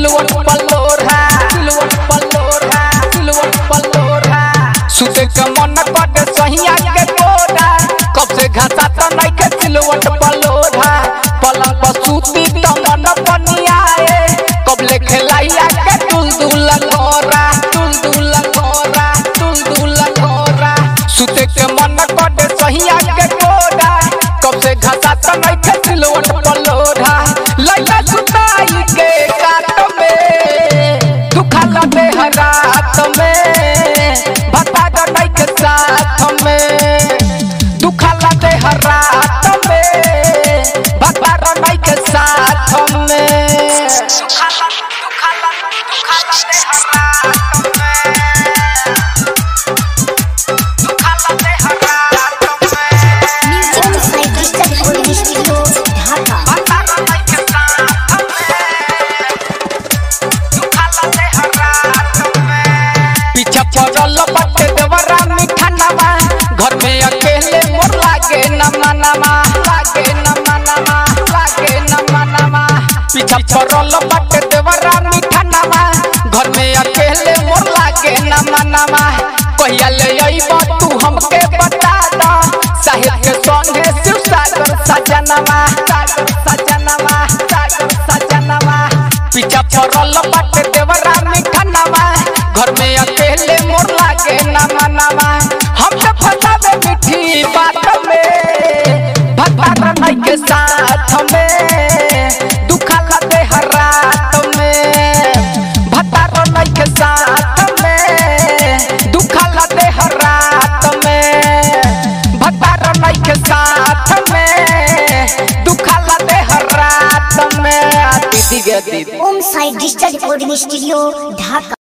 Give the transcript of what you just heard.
सिलवट पलोरा सिलवट पलोरा सिलवट पलोरा सुते के मन कटे सहिया के कोरा कब से घाटा त नहीं के सिलवट पलोरा पलंग पर सूती त मन पनियाए कब ले खेलाइया के दुल दुल कोरा दुल दुल कोरा दुल दुल कोरा सुते के मन कटे सहिया के कोरा कब से घाटा त नहीं के सिलवट पलोरा लइका सुताई के काट में दुखा लगे रात में बता दो नहीं के साथ में दुखा लगे रात में बता दो नहीं के साथ में Music by Digital Recording Studio, Dhaka. पीछा पड़ल बाटे देवरा मीठा नवा घर में अकेले मोर लागे न मनवा लागे न मनवा लागे न मनवा पीछा पड़ल बाटे देवरा मीठा नवा घर में अकेले मोर लागे न मनवा कहिया ले अइबो तू हमके बता द साहिब के संगे शिव सागर सजनवा सागर सजनवा सागर सजनवा पीछा पड़ल बाटे देवरा मीठा नवा घर में अकेले मोर लागे न मनवा हम तो फसावे मीठी बात में भगवान नहीं के साथ में दुखा लगे हर रात में भतार नहीं के साथ में दुखा लगे हर रात में भतार नहीं के साथ में दुखा लगे हर रात में आ दीदी गे दीदी Om Sai Digital Recording Studio, Dhaka.